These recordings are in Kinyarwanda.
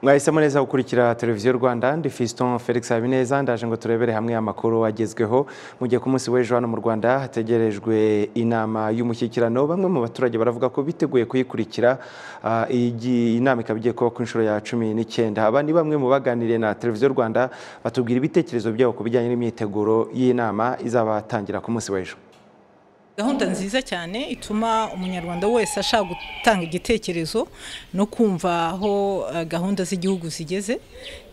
mwahisemo neza gukurikira televiziyo rwanda ndi fiston felix habineza ndaje ngo turebere hamwe amakuru agezweho mu gihe ku munsi w'ejo hano mu rwanda hategerejwe inama y'umushyikirano bamwe mu baturage baravuga ko biteguye kuyikurikira ah, iyi inama ikaba igiye kuba ku inshuro ya cumi n'icyenda aba ni bamwe mu baganiriye na televiziyo rwanda batubwira ibitekerezo byabo ku bijyanye n'imyiteguro y'inama izabatangira ku munsi w'ejo gahunda nziza cyane ituma umunyarwanda wese ashaka gutanga igitekerezo no kumva aho eh, gahunda z'igihugu zigeze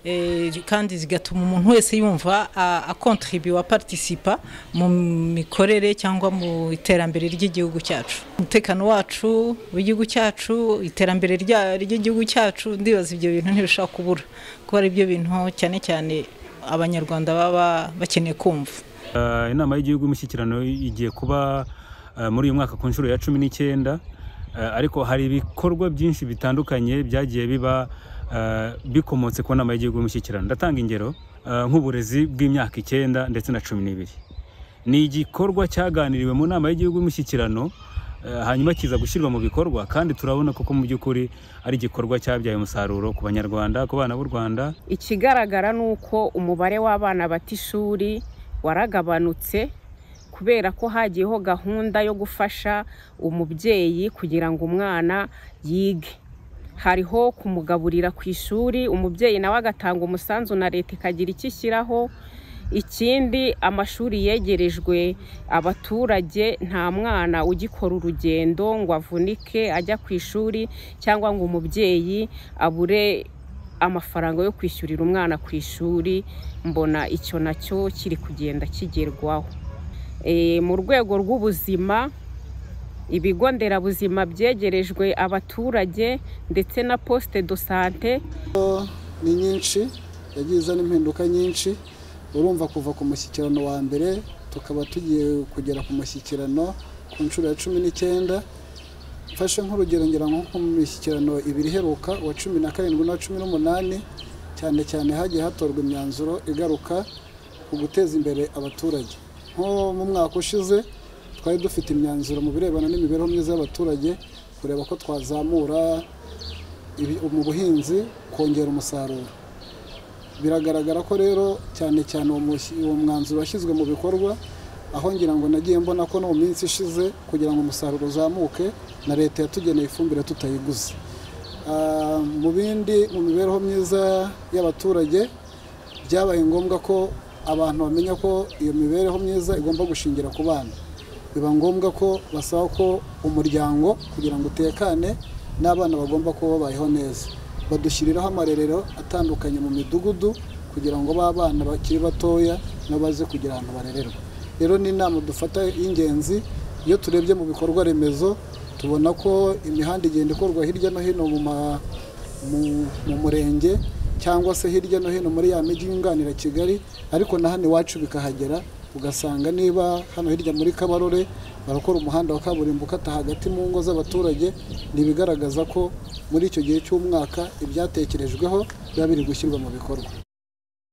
eh, kandi zigatuma umuntu wese yumva a- akontribuwa partisipa mu mikorere cyangwa mu iterambere ry'igihugu cyacu umutekano wacu w'igihugu cyacu iterambere rya- ry'igihugu cyacu ndibaza ibyo bintu ntibishobora kubura kuko ari byo bintu cyane cyane abanyarwanda baba bakeneye kumva Uh, inama y'igihugu y'umushyikirano igiye kuba uh, muri uyu mwaka ku nshuro ya cumi n'icyenda Uh, ariko hari ibikorwa byinshi bitandukanye byagiye biba uh, bikomotse ku nama y'igihugu y'umushyikirano ndatanga ingero uh, nk'uburezi bw'imyaka icyenda ndetse na cumi n'ibiri ni igikorwa cyaganiriwe mu nama y'igihugu y'umushyikirano eh, hanyuma kiza gushyirwa mu bikorwa kandi turabona koko mu by'ukuri ari igikorwa cyabyaye umusaruro ku banyarwanda ku bana b'u rwanda ikigaragara ni uko umubare w'abana bata ishuri waragabanutse kubera ko hagiyeho gahunda yo gufasha umubyeyi kugira ngo umwana yige hariho kumugaburira ku ishuri umubyeyi nawe agatanga umusanzu na leta ikagira icyo ishyiraho ikindi amashuri yegerejwe abaturage nta mwana ugikora urugendo ngo avunike ajya ku ishuri cyangwa ngo umubyeyi abure amafaranga yo kwishyurira umwana ku ishuri mbona icyo nacyo kiri kugenda kigerwaho E, mu rwego rw'ubuzima ibigo nderabuzima byegerejwe abaturage ndetse na posite do sante ni nyinshi yagiye izana impinduka nyinshi urumva kuva ku mushyikirano wa mbere tukaba tugiye kugera ku mushyikirano ku nshuro ya cumi n'icyenda mfashe nk'urugero ngira nko ku mishyikirano ibiri iheruka uwa cumi na karindwi n'uwa cumi n'umunani cyane cyane hagiye hatorwa imyanzuro igaruka ku guteza imbere abaturage nko mu mwaka ushize twari dufite imyanzuro mu birebana n'imibereho myiza y'abaturage kureba ko twazamura ibi- mu buhinzi kongera umusaruro biragaragara ko rero cyane cyane uwo mushyi- uwo mwanzuro washyizwe mu bikorwa aho ngira ngo nagiye mbona ko no mu minsi ishize kugira ngo umusaruro uzamuke na leta yatugeneye ifumbire tutayiguze Ah, mu bindi mu mibereho myiza y'abaturage byabaye ngombwa ko abantu bamenya ko iyo mibereho myiza igomba gushingira ku bana biba ngombwa ko basaba ko umuryango kugira ngo utekane n'abana bagomba kuba babayeho neza badushyiriraho amarerero atandukanye mu midugudu kugira ngo ba bana bakiri batoya nabo baze kugira ahantu barererwa rero ni inama dufata y'ingenzi iyo turebye mu bikorwa remezo tubona ko imihanda igenda ikorwa hirya no hino mu ma mu mu murenge cyangwa se hirya no hino muri ya mijyi yunganira kigali ariko na hano iwacu bikahagera ugasanga niba hano hirya muri kabarore barakora umuhanda wa kaburimbo ukata hagati mu ngo z'abaturage ni ibigaragaza ko muri icyo gihe cy'umwaka ibyatekerejweho biba biri gushyirwa mu bikorwa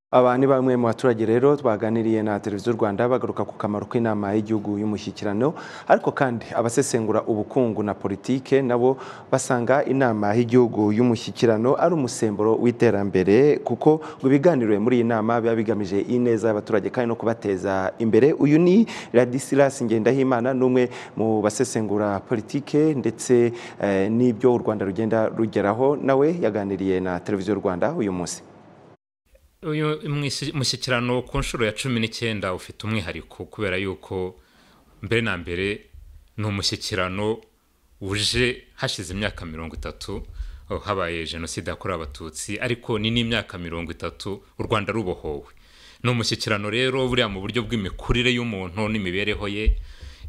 aba ni bamwe mu baturage rero twaganiriye na televiziyo rwanda bagaruka ku kamaro k'inama y'igihugu y'umushyikirano ariko kandi abasesengura ubukungu na politike nabo basanga inama y'igihugu y'umushyikirano ari umusemburo w'iterambere kuko ngo ibiganiro muri iyi nama biba bigamije ineza y'abaturage kandi no kubateza imbere uyu ni radisilas ngendahimana n'umwe mu basesengura politike ndetse eh, n'ibyo u rwanda rugenda rugeraho nawe yaganiriye na televiziyo rwanda uyu munsi uyu mwisi- mushyikirano ku nshuro ya cumi n'icyenda ufite umwihariko kubera yuko mbere na mbere ni umushyikirano uje hashize imyaka mirongo itatu oh, habaye jenoside yakorewe abatutsi ariko ni n'imyaka mirongo itatu u rwanda rubohowe ni umushyikirano rero buriya mu buryo bw'imikurire y'umuntu n'imibereho ye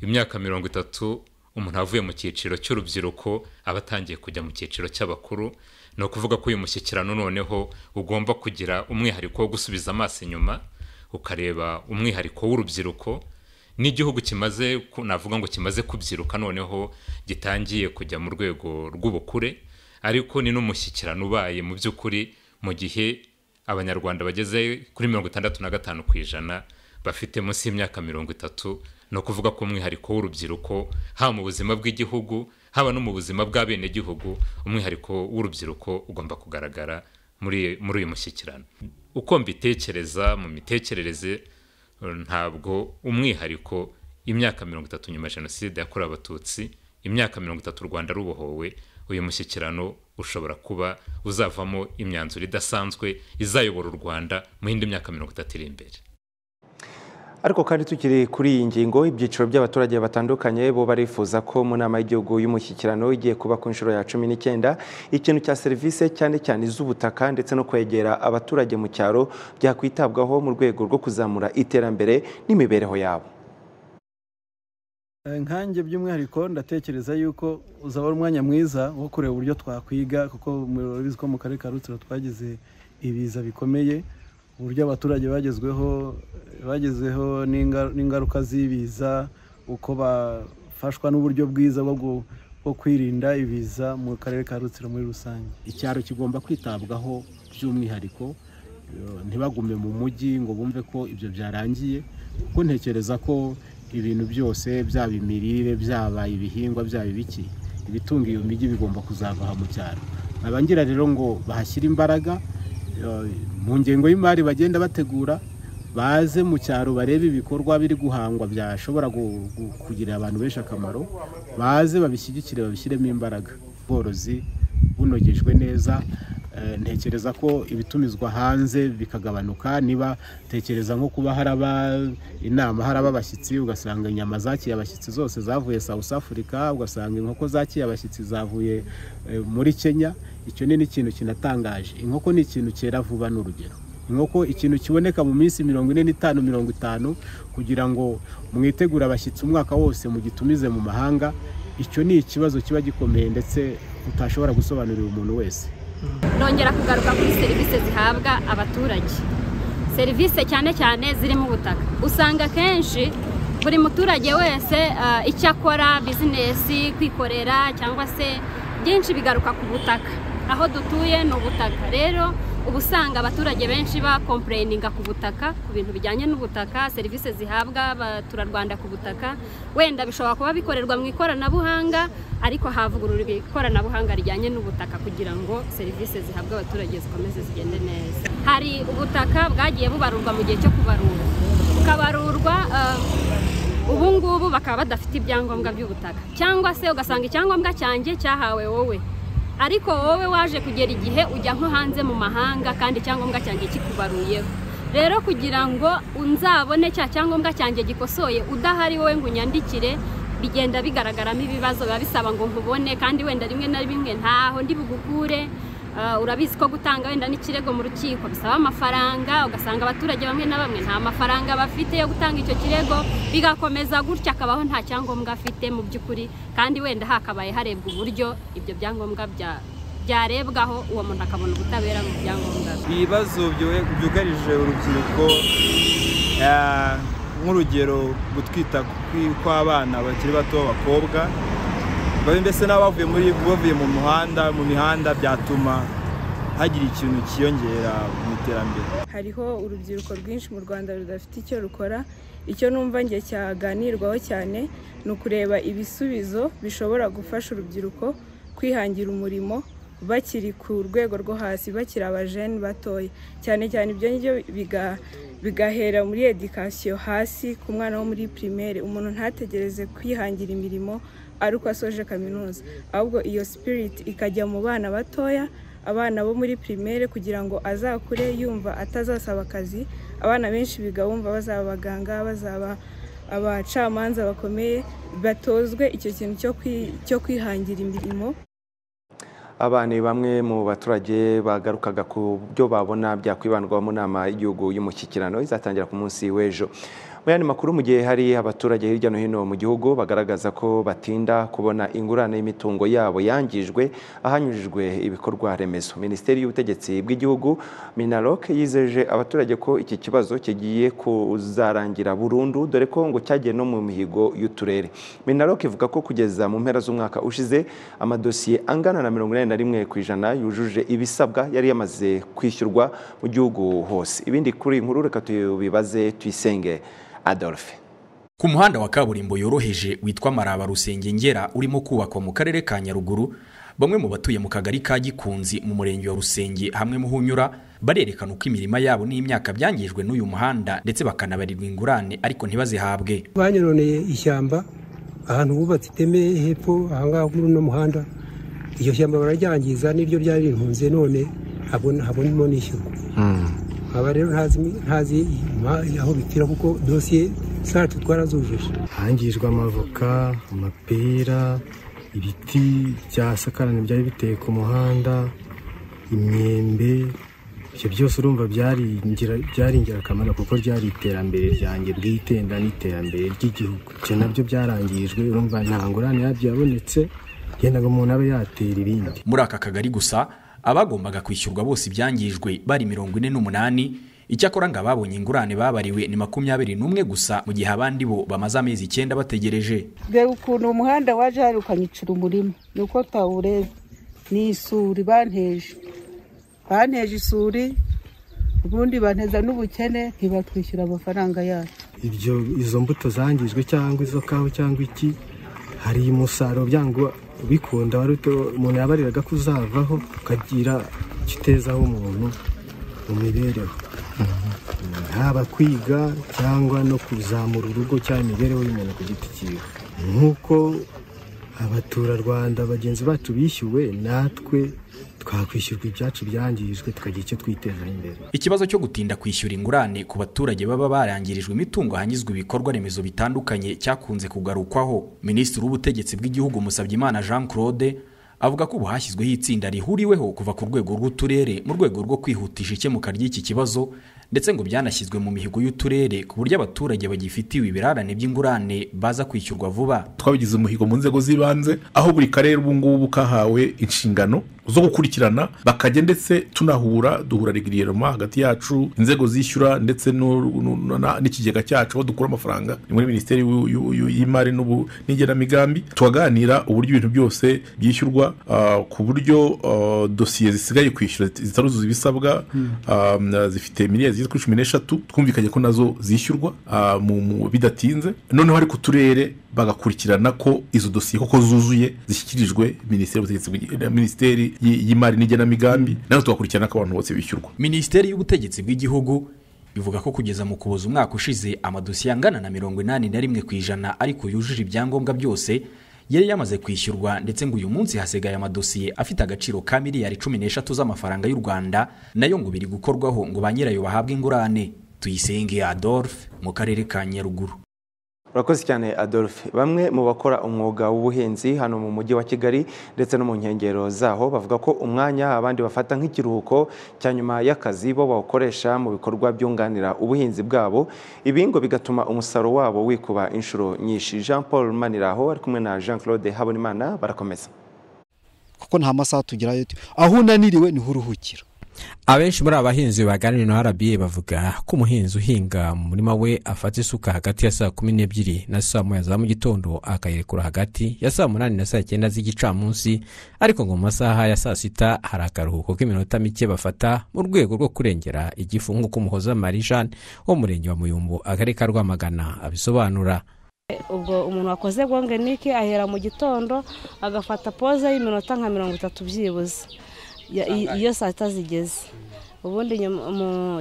imyaka mirongo itatu umuntu avuye mu cyiciro cy'urubyiruko aba atangiye kujya mu cyiciro cy'abakuru ni ukuvuga ko uyu mushyikirano noneho ugomba kugira umwihariko wo gusubiza amaso inyuma ukareba umwihariko w'urubyiruko n'igihugu kimaze ku- navuga ngo kimaze kubyiruka noneho gitangiye kujya mu rwego rw'ubukure ariko ni n'umushyikirano ubaye mu by'ukuri mu gihe abanyarwanda bageze kuri mirongo itandatu na gatanu ku ijana bafite munsi y'imyaka mirongo itatu ni ukuvuga ko umwihariko w'urubyiruko haba mu buzima bw'igihugu haba no mu buzima bw'abenegihugu umwihariko w'urubyiruko ugomba kugaragara muri muri uyu mushyikirano uko mbitekereza mu mitekerereze eh, ntabwo umwihariko imyaka mirongo itatu nyuma ya jenoside yakorewe abatutsi imyaka mirongo itatu u rwanda rubohowe uyu mushyikirano ushobora kuba uzavamo imyanzuro idasanzwe izayobora u rwanda mu yindi myaka mirongo itatu iri imbere ariko kandi tukiri kuri iyi ngingo ibyiciro by'abaturage batandukanye bo barifuza ko mu nama y'igihugu y'umushyikirano igiye kuba ku nshuro ya cumi n'icyenda ikintu cya serivisi cyane cyane iz'ubutaka ndetse no kwegera abaturage mu cyaro byakwitabwaho mu rwego rwo kuzamura iterambere n'imibereho yabo nkanjye by'umwihariko ndatekereza yuko uzaba ari umwanya mwiza wo kureba uburyo twakwiga kuko murabizi ko mu karere ka rutsiro twagize ibiza bikomeye uburyo abaturage bagezweho bagezweho n'inga- n'ingaruka z'ibiza uko bafashwa n'uburyo bwiza bwo gu- bwo kwirinda ibiza mu karere ka rutsiro muri rusange icyaro kigomba kwitabwaho by'umwihariko eh, ntibagume mu mujyi ngo bumve ko ibyo byarangiye kuko ntekereza ko ibintu byose byaba imirire byaba ibihingwa byaba ibiki ibitunga iyo mijyi bigomba kuzava aha mu cyaro abangira rero ngo bahashyire imbaraga eh, mu ngengo y'imari bagenda bategura baze mu cyaro barebe ibikorwa biri guhangwa byashobora gu- gu- kugirira abantu benshi akamaro baze babishyigikire babishyiremo imbaraga ubworozi bunogejwe neza eh, ntekereza ko ibitumizwa hanze bikagabanuka niba tekereza nko kuba haraba inama haraba abashyitsi ugasanga inyama zakiye abashyitsi zose zavuye south africa ugasanga inkoko zakiye abashyitsi zavuye eh, muri kenya icyo ni n'ikintu kinatangaje inkoko ni ikintu cyera vuba ni urugero inkoko ikintu kiboneka mu minsi mirongo ine n'itanu mirongo itanu kugira ngo mwitegure abashyitsi umwaka wose mugitumize mu mahanga icyo ni ikibazo kiba gikomeye ndetse utashobora gusobanurira umuntu wese nongera kugaruka kuri serivisi zihabwa abaturage serivisi cyane cyane zirimo ubutaka usanga akenshi buri muturage wese ah, icyo akora bizinesi kwikorera cyangwa se byinshi bigaruka ku butaka aho dutuye ni ubutaka rero uba usanga abaturage benshi bakompureyininga ku butaka ku bintu bijyanye n'ubutaka serivisi zihabwa abaturarwanda ku butaka wenda bishobora kuba bikorerwa mu ikoranabuhanga ariko havugururwa ikoranabuhanga rijyanye n'ubutaka kugira ngo serivisi zihabwa abaturage zikomeze zigende neza hari ubutaka bwagiye bubarurwa mu gihe cyo kubarura bukabarurwa eh, ubu ngubu bakaba badafite ibyangombwa by'ubutaka cyangwa se ugasanga icyangombwa cyanjye cyahawe wowe ariko wowe waje kugera igihe ujya nko hanze mu mahanga kandi icyangombwa cyanjye kikubaruyeho rero kugira ngo nzabone cya cyangombwa cyanjye gikosoye udahari wowe ngo unyandikire bigenda bigaragaramo ibibazo biba bisaba ngo nkubone kandi wenda rimwe na rimwe ntaho ndi bugukure Ah, urabizi ko gutanga wenda n'ikirego mu rukiko bisaba amafaranga ugasanga abaturage bamwe na bamwe nta mafaranga bafite yo gutanga icyo kirego bigakomeza gutya akabaho nta cyangombwa afite mu by'ukuri kandi wenda hakabaye harebwa uburyo ibyo byangombwa bya- byarebwaho uwo muntu akabona ubutabera mu byangombwa bye ibibazo byuhe- byugarije urubyiruko ah, nk'urugero gutwita kwi- kw'abana bakiri bato b'abakobwa babe mbese n'abavuye muri bavuye mu muhanda mu mihanda byatuma hagira ikintu cyiyongera mu iterambere hariho urubyiruko rwinshi mu rwanda rudafite icyo rukora icyo numva nge cyaganirwaho cyane ni ukureba ibisubizo bishobora gufasha urubyiruko kwihangira umurimo bakiri ku rwego rwo hasi bakiri abajeni batoya cyane cyane ibyo ngibyo biga- bigahera muri edikasiyo hasi ku mwana wo muri pirimeri umuntu ntategereze kwihangira imirimo ari uko asoje kaminuza ahubwo iyo sipiriti ikajya mu bana batoya abana bo muri pirimere kugira ngo azakure yumva atazasaba akazi abana benshi biga bumva bazaba abaganga bazaba abacamanza bakomeye batozwe icyo kintu cyo kwi- cyo kwihangira imirimo aba ni bamwe mu baturage bagarukaga ku byo babona byakwibandwaho mu nama y'igihugu y'umushyikirano izatangira ku munsi w'ejo mu yandi makuru mu gihe hari abaturage hirya no hino mu gihugu bagaragaza ko batinda kubona ingurane y'imitungo yabo yangijwe ahanyujijwe ibikorwa remezo minisiteri y'ubutegetsi bw'igihugu minaloc yizeje abaturage ko iki kibazo kigiye kuzarangira burundu dore ko ngo cyagiye no mu mihigo y'uturere minaloc ivuga ko kugeza mu mpera z'umwaka ushize amadosiye angana na mirongo inani na rimwe ku ijana yujuje ibisabwa yari yamaze kwishyurwa mu gihugu hose ibindi kuri iyi nkuru reka tubibaze tuyisenge adolphe Ku muhanda wa kaburimbo yoroheje witwa Maraba Rusengengera urimo kubakwa mu karere ka Nyaruguru bamwe mu batuye mu kagari ka gikunzi mu murenge wa rusenge hamwe mu hunyura barerekana uko imirima yabo n'imyaka byangijwe n'uyu muhanda ndetse bakanabarirwa ingurane ariko ntibazihabwe banyironeye ishyamba ahantu bubatse iteme hepfo ahangaha muri uno muhanda iryo shyamba bararyangiza n'iryo ryari rintunze none ntabwo ndimo nishyurwa nkaba rero ntazi aho bipfira kuko dosiye zacu twarazujuje hangijwe amavoka amapera ibiti byasakarane byari biteye ku muhanda imyembe ibyo byose urumva byari ingirakamaro kuko ryari iterambere ryanjye bwitenda n'iterambere ry'igihugu ibyo nabyo byarangirijwe urumva nta ngurane yabyo yabonetse yenda ngo umuntu abe yatera ibindi muri aka kagari gusa abagombaga kwishyurwa bose ibyangijwe bari mirongo ine n'umunani icyakora ngo ababonye ingurane babariwe ni makumyabiri n'umwe gusa mu gihe abandi bo bamaze amezi icyenda bategereje reba ukuntu umuhanda waje harukanyicira umurima ni uko tawureba ni isuri banteje banteje isuri ubundi banteza n'ubukene ntibatwishyura amafaranga yacu ibyo izo mbuto zangijwe cyangwa izo kawa cyangwa iki hari umusaruro byango bikunda umuntu yabariraga ko uzavaho ukagira icyo utezaho umuntu mu mibereho haba kwiga cyangwa no kuzamura urugo cyangwa imibereho y'umuntu ku giti cyiwe nk'uko abaturarwanda bagenzi bacu bishyuwe natwe twakwishyurwa ibyacu byangijwe tukagira icyo twiteza imbere ikibazo cyo gutinda kwishyura ingurane ku baturage baba barangirijwe imitungo hanyuzwa ibikorwa remezo bitandukanye cyakunze kugarukwaho minisitiri w'ubutegetsi bw'igihugu musabyimana jean claude avuga ko ubu hashyizweho itsinda rihuriweho kuva ku rwego rw'uturere mu rwego rwo kwihutisha ikemuka ry'iki kibazo ndetse ngo byanashyizwe mu mihigo y'uturere ku buryo abaturage bagifitiwe ibirarane by'ingurane baza kwishyurwa vuba twabigize umuhigo mu nzego z'ibanze aho buri karere ubu ngubu kahawe inshingano zo gukurikirana bakajya ndetse tunahura duhura regiriyeroma hagati yacu inzego zishyura ndetse n'ikigega cyacu aho dukura amafaranga ni muri minisiteri y'imari n'igenamigambi tukaganira uburyo ibintu byose byishyurwa ku buryo dosiye zisigaye kwishyura zitaruzuza ibisabwa zifite miliyari zigeze kuri cumi n'eshatu twumvikanye ko nazo zishyurwa bidatinze noneho ariko uturere bagakurikirana ko izo dosiye koko zuzuye zishyikirijwe minisiteri y'imari n'igenamigambi nazo tugakurikirana ko abantu bose bishyurwa minisiteri y'ubutegetsi bw'igihugu bivuga ko kugeza mu kuboza umwaka ushize amadosiye angana na mirongo inani na rimwe ku ijana ariko yujuje ibyangombwa byose yari yamaze kwishyurwa ndetse ngo uyu munsi hasigaye amadosiye afite agaciro ka miliyari cumi n'eshatu z'amafaranga y'u rwanda nayo ngo biri gukorwaho ngo ba nyirayo bahabwe ingurane tuyisenge adolphe mu karere ka nyaruguru urakoze cyane adolphe bamwe mu bakora umwuga w'ubuhinzi hano mu mujyi wa kigali ndetse no mu nkengero zaho bavuga ko umwanya abandi bafata nk'ikiruhuko cya nyuma y'akazi bo bawukoresha mu bikorwa byunganira ubuhinzi bwabo ibi ngo bigatuma umusaruro wabo wikuba inshuro nyinshi jean paul maniraho ari kumwe na jean claude habonimana barakomeza kuko nta masaha tugerayo aho unaniriwe niho uruhukira abenshi muri abahinzi baganiriye na rba bavuga ko umuhinzi uhinga mu murima we afata isuka hagati ya saa kumi n'ebyiri na saa moya za mu gitondo akayirekura hagati ya saa munani na saa cyenda z'igicamunsi ariko ngo mu masaha ya saa sita hari akaruhuko k'iminota mike bafata mu rwego rwo kurengera igifu nk'uko umuhoza marie jeanne wo mu murenge wa muyumbu akarere ka rwamagana abisobanura ubwo umuntu wakoze gongenike ahera mu gitondo agafata poze y'iminota nka mirongo itatu byibuze iyo saa sita zigeze ubundi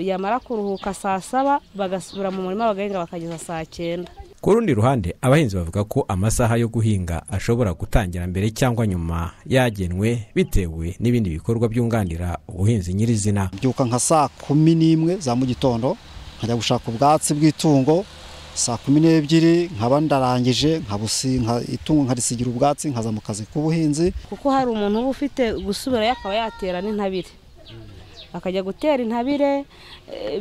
yamara kuruhuka saa saba bagasubira mu murima bagahinga bakageza saa cyenda ku rundi ruhande abahinzi bavuga ko amasaha yo guhinga ashobora gutangira mbere cyangwa nyuma yagenwe bitewe n'ibindi bikorwa byunganira ubuhinzi nyirizina mbyuka nka saa kumi n'imwe za mu gitondo nkajya gushaka ubwatsi bw'itungo saa kumi n'ebyiri nkaba ndarangije itungo nkarisigira ubwatsi nkaza mu kazi k'ubuhinzi kuko hari umuntu uba ufite gusubirayo akaba yatera n'intabire akajya gutera intabire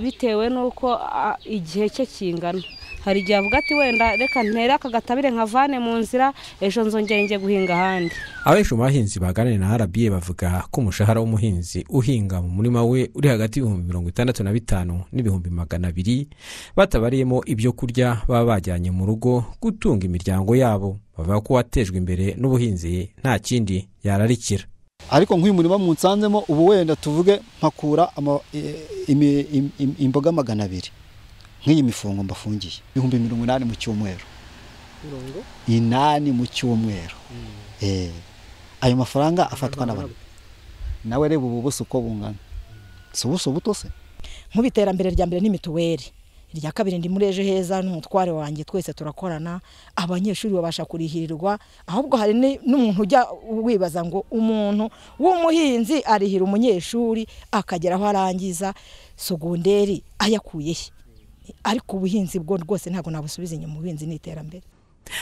bitewe n'uko igihe cye kingana hari igihe avuga ati wenda reka ntere aka gatabire nkavane mu nzira ejo nzongere njye guhinga ahandi abenshi mu bahinzi baganira na rba bavuga ko umushahara w'umuhinzi uhinga mu murima we uri hagati y'ibihumbi mirongo itandatu na bitanu n'ibihumbi magana abiri batabariyemo ibyo kurya baba bajyanye mu rugo gutunga imiryango yabo bavuga ko uwatejwe imbere n'ubuhinzi nta kindi yararikira ariko nk'uyu murima munsanzemo ubu wenda tuvuge mpakura imboga magana abiri nk'iyi mifungo mbafungiye ibihumbi mirongo inani mu cyumweru inani mu cyumweru ayo mafaranga afatwa n'abantu nawe reba ubu buso uko bungana si ubuso buto se nk'ubiterambere rya mbere ni mituweli irya kabiri ndi muri ejo heza n'umutware wanjye twese turakorana abanyeshuri babasha kurihirirwa ahubwo hari ni- n'umuntu ujya wibaza ngo umuntu w'umuhinzi arihira umunyeshuri akagera aho arangiza sogonderi ayakuye he ariko ubuhinzi bwo rwose ntabwo nabusubiza inyuma ubuhinzi ni iterambere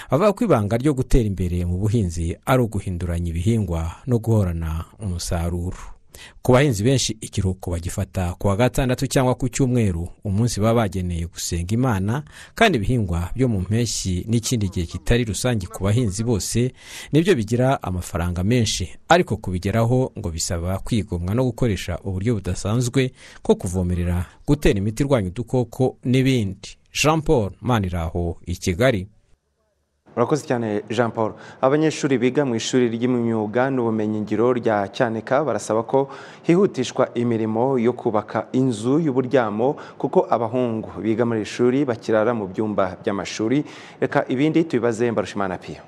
avuga ko ibanga ryo gutera imbere mu buhinzi ari uguhinduranya ibihingwa no guhorana umusaruro ku bahinzi benshi ikiruhuko bagifata ku wa gatandatu cyangwa ku cyumweru umunsi baba bageneye gusenga imana kandi ibihingwa byo mu mpeshyi n'ikindi gihe kitari rusange ku bahinzi bose nibyo bigira amafaranga menshi ariko kubigeraho ngo bisaba kwigomwa no gukoresha uburyo budasanzwe bwo kuvomerera gutera imiti irwanya udukoko n'ibindi jean paul maniraho i kigali urakoze cyane jean paul abanyeshuri biga mu ishuri ry'imyuga n'ubumenyingiro rya cyaneka barasaba ko hihutishwa imirimo yo kubaka inzu y'uburyamo kuko abahungu biga muri iri shuri bakirara mu byumba by'amashuri reka ibindi tubibaze mbarushimana piyo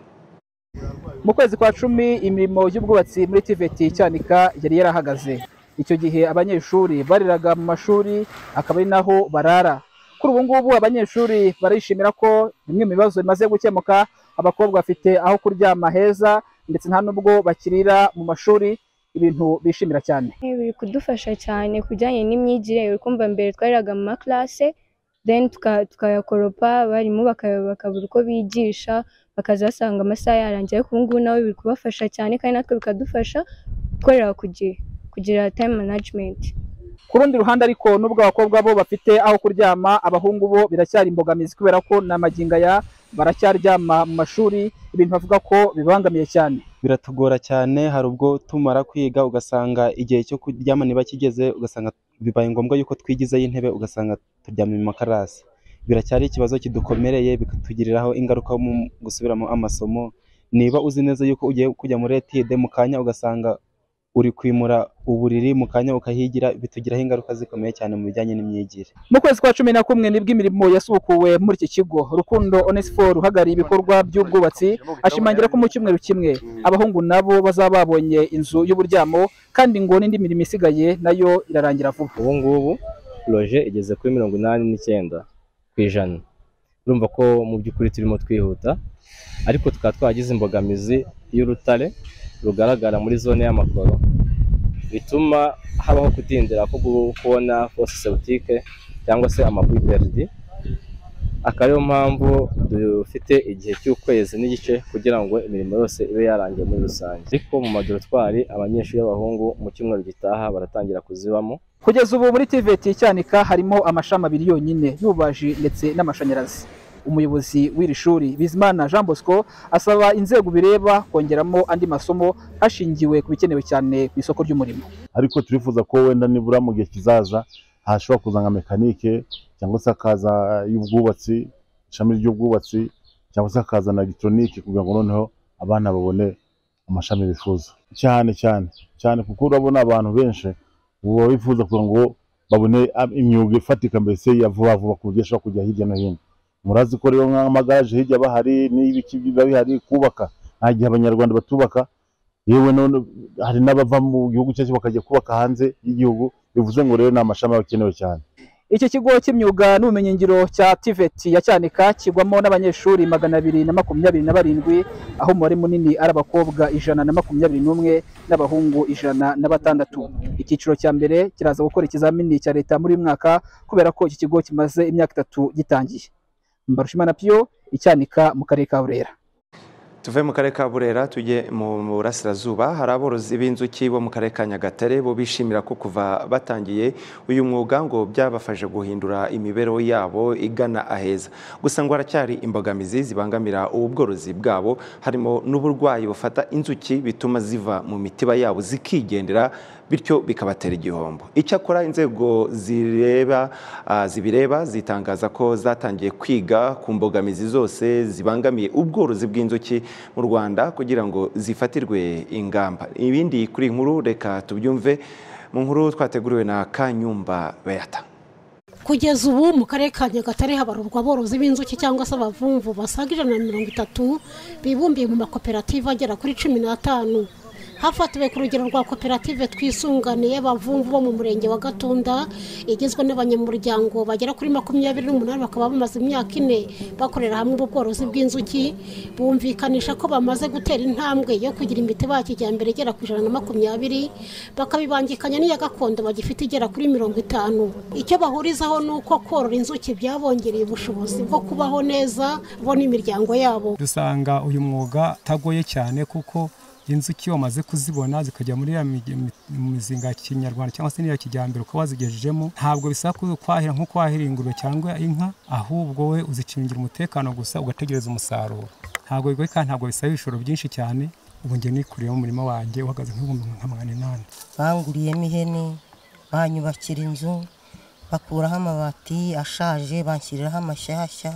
mu kwezi kwa cumi imirimo y'ubwubatsi muri tiveti cyanika yari yarahagaze icyo gihe abanyeshuri bariraga mu mashuri akaba ari naho barara kuri ubu ngubu abanyeshuri barishimira ko bimwe mu bibazo bimaze gukemuka abakobwa bafite aho kuryama heza ndetse nta n'ubwo bakirira mu mashuri ibintu bishimira cyane biri kudufasha cyane ku bijyanye n'imyigire uri kumva mbere twariraga mu makarase then tuka- tukayakoropa abarimu baka- bakabura uko bigisha bakaza basanga amasaha yarangiye ariko ubu ngubu nawe biri kubafasha cyane kandi natwe bikadufasha gukorera ku gihe kugira time management ku rundi ruhande ariko nubwo abakobwa bo bafite aho kuryama abahungu bo biracyari imbogamizi kubera ko ni amaginga ya baracyaryama mu mashuri ibintu bavuga ko bibangamiye cyane biratugora cyane hari ubwo tumara kwiga ugasanga igihe cyo kuryama ntibakigeze ugasanga bibaye ngombwa yuko twigizayo intebe ugasanga turyamye mu makarasi biracyari ikibazo kidukomereye bikatugiriraho ingaruka mu gusubiramo amasomo niba uzi neza yuko ugiye kujya muri etide mu kanya ugasanga uri kwimura uburiri mu kanya ukahigira bitugiraho ingaruka zikomeye cyane mu bijyanye n'imyigire mu kwezi kwa cumi na kumwe nibwo imirimo yasubukuwe muri iki kigo rukundo onesiforo uhagarariye ibikorwa by'ubwubatsi ashimangira ko mu cyumweru kimwe abahungu nabo bazaba babonye inzu y'uburyamo kandi ngo n'indi mirimo isigaye nayo irarangira vuba ubu ngubu roje igeze kuri mirongo inani n'icyenda ku ijana urumva ko mu by'ukuri turimo twihuta ariko tukaba twagize imbogamizi y'urutare rugaragara muri zone y'amakoro bituma habaho kutindira ko gu- kubona fose sebutike cyangwa se amapuperidi akaba ariyo mpamvu dufite igihe cy'ukwezi n'igice kugira ngo imirimo yose ibe yarangiye muri rusange ariko mu madoratwari abanyeshuri b'abahungu mu cyumweru gitaha baratangira kuzibamo kugeza ubu muri tiveti cyanika harimo amashami abiri yonyine y'ububaji ndetse n'amashanyarazi umuyobozi w'iri shuri bizimana jean bosco asaba inzego bireba kongeramo andi masomo hashingiwe ku bikenewe cyane ku isoko ry'umurimo ariko turifuza ko wenda nibura mu gihe kizaza hashobora kuza nka mekanike cyangwa se hakaza y'ubwubatsi ishami ry'ubwubatsi cyangwa se hakaza na elegitoronike kugira ngo noneho abana babone amashami bifuza cyane cyane cyane kuko urabona abantu benshi ubu baba bifuza kugira ngo babone am- imyuga ifatika mbese ya vuba vuba ku buryo ashobora kujya hirya no hino murazi ko rero nk'amagaraje hirya bahari n'ibiki biba bihari kubaka nta gihe abanyarwanda batubaka yewe none hari n'abava mu gihugu cyacu bakajya kubaka hanze y'igihugu bivuze ngo rero ni amashami aba akenewe cyane iki kigo cy'imyuga n'ubumenyingiro cya tiveti ya cyanika kigwamo n'abanyeshuri magana abiri na makumyabiri na barindwi aho umubare munini ari abakobwa ijana na makumyabiri n'umwe n'abahungu ijana na batandatu icyiciro cya mbere kiraza gukora ikizamini cya leta muri uyu mwaka kubera ko iki kigo kimaze imyaka itatu gitangiye mbarushimana piyo icyanika mu karere ka burera tuve mu karere ka burera tujye mu burasirazuba hari aborozi b'inzuki bo mu karere ka nyagatare bo bishimira ko kuva batangiye uyu mwuga ngo byabafashe guhindura imibereho yabo igana aheza gusa ngo haracyari imbogamizi zibangamira ubu bworozi bwabo harimo n'uburwayi bufata inzuki bituma ziva mu mitiba yabo zikigendera bityo bikabatera igihombo icyakora inzego zireba ah, zibireba zitangaza ko zatangiye kwiga ku mbogamizi zose zibangamiye ubworozi bw'inzuki mu rwanda kugira ngo zifatirwe ingamba ibindi kuri iyi nkuru reka tubyumve mu nkuru twateguriwe na kanyumba beyata kugeza ubu mu karere ka nyagatare habarurwa aborozi b'inzuki cyangwa se abavumvu basaga ijana na mirongo itatu bibumbiye mu makoperative agera kuri cumi n'atanu hafatiwe ku rugero rwa koperative twisunganiye abavumvu bo mu murenge wa gatunda igizwe n'abanyamuryango bagera kuri makumyabiri n'umunani bakaba bamaze imyaka ine bakorera hamwe ubworozi bw'inzuki bumvikanisha ko bamaze gutera intambwe yo kugira imitiba ya kijyambere igera ku ijana na makumyabiri bakabibangikanya n'iya gakondo bagifite igera kuri mirongo itanu icyo bahurizaho ni uko korora inzuki byabongereye ubushobozi bwo kubaho neza bo n'imiryango yabo dusanga uyu mwuga utagoye cyane kuko inzuki iyo wamaze kuzibona zikajya muri ya mi- mi- mizinga ya kinyarwanda cyangwa se n'iya kijyambere uko wazigejejemo ntabwo bisaba ko kwahira nk'uko wahira ingurube cyangwa inka ahubwo we uzikingira umutekano gusa ugategereza umusaruro ntabwo bigoye kandi ntabwo bisaba ibishoro byinshi cyane ubu njye nikuriye mu murima wanjye uhagaze nk'ibihumbi nka magana inani banguriyemo ihene banyubakira inzu bakuraho amabati ashaje banshyiriraho amashyashya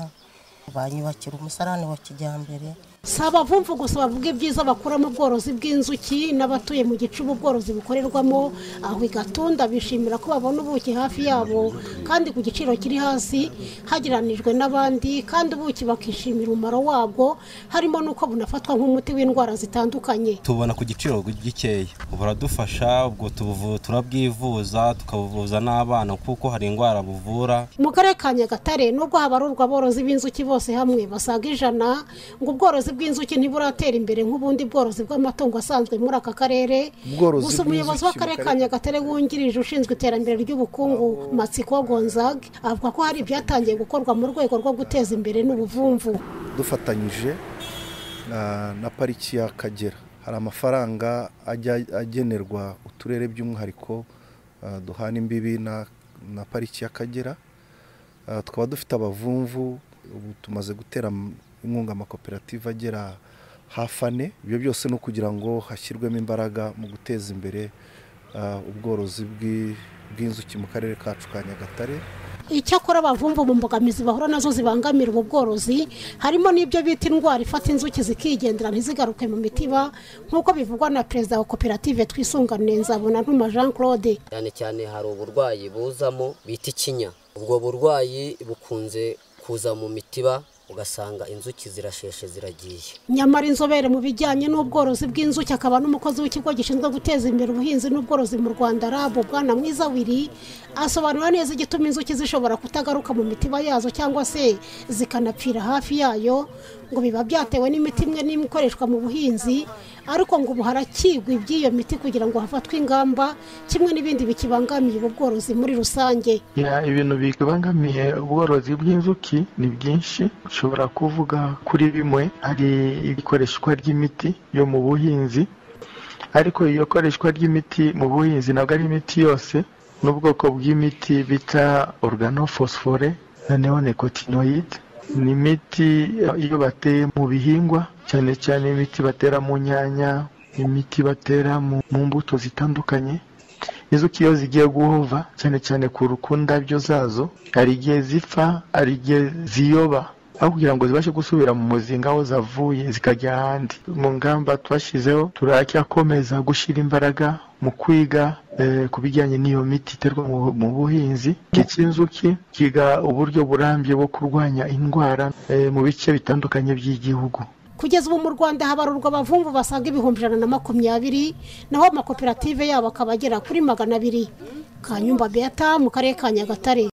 banyubakira umusarani wa kijyambere si abavumvu gusa bavuga ibyiza bakura mu bworozi bw'inzuki n'abatuye mu gicuba ubworozi bukorerwamo aho igatunda bishimira ko babona ubuki hafi yabo kandi ku giciro kiri hasi hagereranijwe n'abandi kandi ubuki bakishimira umumaro wabwo harimo n'uko bunafatwa nk'umuti w'indwara zitandukanye tubona ku giciro gikeya buradufasha ubwo tubuvu- turabwivuza tukabuvuza n'abana kuko hari indwara buvura mu karere ka nyagatare nubwo habarurwa aborozi b'inzuki bose hamwe basaga ijana ngo ubworozi bw'inzuki ntiburatera imbere nk'ubundi bworozi bw'amatungo asanzwe muri aka karere Ubworozi gusa umuyobozi bw'inzuki w'akarere ka mu karere- nyagatare wungirije ushinzwe iterambere ry'ubukungu matsiko gonzag avuga ko hari ibyatangiye gukorwa mu rwego rwo guteza imbere n'ubuvumvu dufatanyije na- na pariki y'akagera hari amafaranga ajya agenerwa uturere by'umwihariko ah, duhana imbibi na na pariki y'akagera Ah, tukaba dufite abavumvu ubu tumaze gutera m- inkunga amakoperative agera hafi ane ibyo byose ni ukugira ngo hashyirwemo imbaraga mu guteza imbere ah, ubworozi bw'i- bw'inzuki mu karere kacu ka nyagatare icyakora abavumvu mu mbogamizi bahura nazo zibangamira ubu bworozi harimo n'ibyo bita indwara ifata inzuki zikigendera ntizigaruke mu mitiba nk'uko bivugwa na perezida wa koperative twisungane nzabona ntuma jean claude cyane cyane hari uburwayi buzamo bita ikinya ubwo burwayi bukunze kuza mu mitiba ugasanga inzuki zirasheshe ziragiye nyamara inzobere mu bijyanye n'ubworozi bw'inzuki akaba n'umukozi w'ikigo gishinzwe guteza imbere ubuhinzi n'ubworozi mu rwanda rab bwana mwiza wiri asobanura neza igituma inzuki zishobora kutagaruka mu mitiba yazo cyangwa se zikanapfira hafi yayo ngo biba byatewe n'imiti imwe n'imwe ikoreshwa mu buhinzi ariko ngo ubu harakigwa iby'iyo miti kugira ngo hafatwe ingamba kimwe n'ibindi bikibangamiye ubu bworozi muri rusange Ya, ibintu bibangamiye ubworozi bw'inzuki ni byinshi ushobora kuvuga kuri bimwe hari ikoreshwa ry'imiti yo mu buhinzi ariko iyo koreshwa ry'imiti mu buhinzi ntabwo ari imiti yose n'ubwoko bw'imiti bita organophosphore na neonicotinoid ni imiti iyo bateye mu bihingwa cyane cyane imiti batera mu nyanya imiti batera mu mu mbuto zitandukanye inzuki iyo zigiye guhova cyane cyane ku ku ndabyo zazo hari igihe zipfa hari igihe ziyoba aho kugira ngo zibashe gusubira mu muzinga aho zavuye zikajya ahandi mu ngamba twashyizeho turacyakomeza gushyira imbaraga mu kwiga eh, ku bijyanye n'iyo miti iterwa mu mu buhinzi cy'inzuki kiga uburyo burambye bwo kurwanya indwara eh, mu bice bitandukanye by'igihugu kugeza ubu mu rwanda habarurwa abavumvu basaga ibihumbi ijana na makumyabiri naho amakoperative yabo akaba agera kuri magana abiri kanyumba beata mu karere ka nyagatare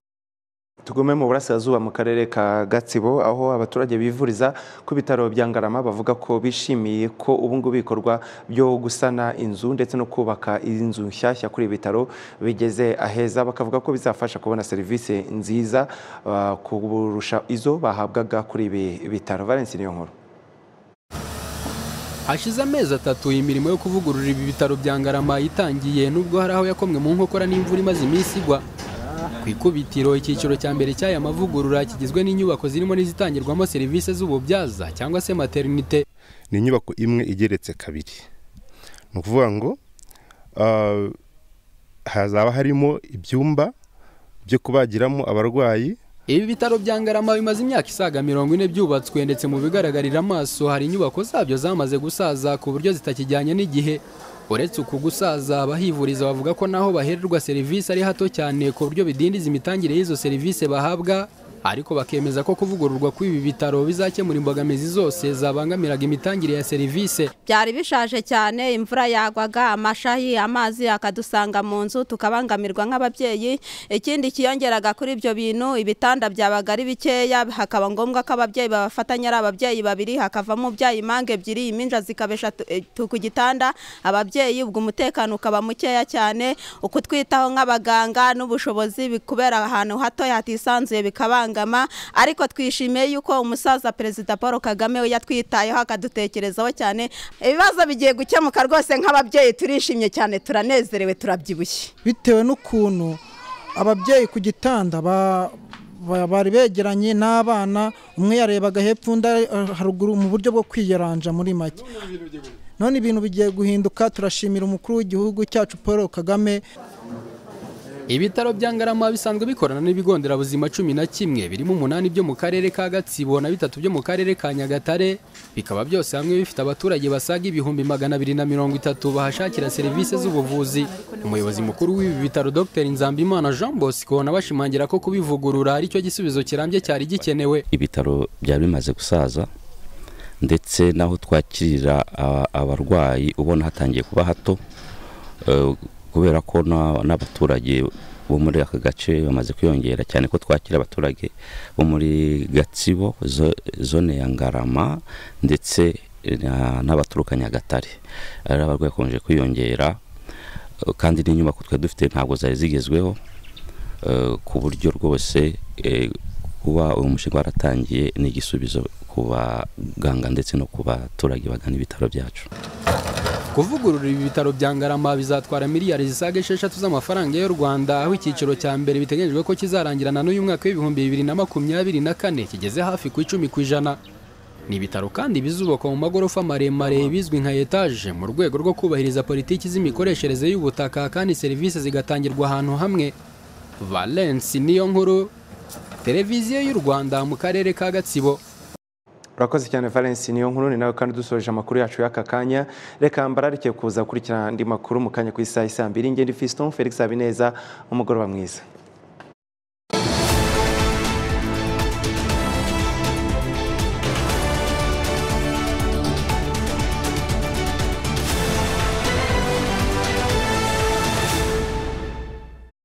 tugume mu burasirazuba mu karere ka gatsibo aho abaturage bivuriza ku bitaro bya ngarama bavuga ko bishimiye ko ubu ngubu ibikorwa byo gusana inzu ndetse no kubaka inzu nshyashya kuri ibi bitaro bigeze aheza bakavuga ko bizafasha kubona serivisi nziza ah, kurusha izo bahabwaga kuri ibi bitaro valence niyo nkuru hashize amezi atatu imirimo yo kuvugurura ibi bitaro bya ngarama yitangiye nubwo hari aho yakomwe mu nkokora n'imvura imaze iminsi igwa ku ikubitiro icyiciro cya mbere cy'aya mavugurura kigizwe n'inyubako zirimo n'izitangirwamo serivisi z'ububyaza cyangwa se materinite ni inyubako imwe igeretse kabiri ni ukuvuga ngo ah, hazaba harimo ibyumba byo kubagiramo abarwayi ibi bitaro bya ngarama bimaze imyaka isaga mirongo ine byubatswe ndetse mu bigaragarira amaso hari inyubako zabyo zamaze gusaza ku buryo zitakijyanye n'igihe uretse uku gusaza abahivuriza bavuga ko naho bahererwa serivisi ari hato cyane ku buryo bidindiza imitangire y'izo serivisi bahabwa ariko bakemeza ko kuvugururwa kw'ibi bitaro bizakemura imbogamizi zose zabangamiraga imitangire ya serivisi byari bishaje cyane imvura yagwaga amashahi amazi akadusanga mu nzu tukabangamirwa nk'ababyeyi ikindi kiyongeraga kuri ibyo bintu ibitanda byabaga ari bikeya hakaba ngombwa ko ababyeyi babafatanya ari ababyeyi babiri hakavamo ubyaye impanga ebyiri iminja zikaba eshatu ku gitanda ababyeyi ubwo umutekano ukaba mukeya cyane ukutwitaho nk'abaganga n'ubushobozi bi- kubera ahantu hatoya hatisanzuye bikabangama ariko twishimiye yuko umusaza perezida paul kagame we yatwitayeho akadutekerezaho cyane ibibazo bigiye gukemuka rwose nk'ababyeyi turishimye cyane turanezerewe turabyibushye bitewe n'ukuntu ababyeyi ku gitanda ba- ba- bari begeranye n'abana umwe yarebaga hepfo undi ari haruguru mu buryo bwo kwiyaranja muri make none ibintu bigiye guhinduka turashimira umukuru w'igihugu cyacu paul kagame ibitaro bya ngarama bisanzwe bikorana n'ibigo nderabuzima cumi na kimwe birimo umunani byo mu karere ka gatsibo na bitatu byo mu karere ka nyagatare bikaba byose hamwe bifite abaturage basaga ibihumbi magana abiri na mirongo itatu bahashakira serivisi z'ubuvuzi umuyobozi mukuru w'ibi bitaro dr nzambimana jean bosco nawe ashimangira ko kubivugurura ari cyo gisubizo kirambye cyari gikenewe ibitaro byari bimaze gusaza ndetse n'aho twakirira a- abarwayi ubona hatangiye kuba hato eh, kubera ko na- n'abaturage bo muri aka gace bamaze kwiyongera cyane ko twakira abaturage bo muri gatsibo zo- zone ya ngarama ndetse na- n'abaturuka nyagatare ari abarwayi bakomeje kwiyongera eh, kandi n'inyubako twari dufite ntabwo zari zigezweho eh, ku buryo rwose eh, kuba uyu mushinga waratangiye ni igisubizo ku baganga ndetse no ku baturage bagana ibitaro byacu kuvugurura ibi bitaro bya ngarama bizatwara miliyari zisaga esheshatu z'amafaranga y'u rwanda aho icyiciro cya mbere biteganyijwe ko kizarangirana n'uyu mwaka w'ibihumbi bibiri na makumyabiri na kane kigeze hafi ku icumi ku ijana ni ibitaro kandi bizubakwa mu magorofa maremare bizwi nka etaje mu rwego rwo kubahiriza politiki z'imikoreshereze y'ubutaka kandi serivisi zigatangirwa ahantu hamwe valence niyo nkuru televiziyo y'u rwanda mu karere ka gatsibo urakoze cyane valence niyo nkuru ni nawe kandi dusoje amakuru yacu y'aka kanya reka mbararike kuza gukurikirana andi makuru mu kanya ku isaha isa mbiri ngende fiston felix habineza umugoroba mwiza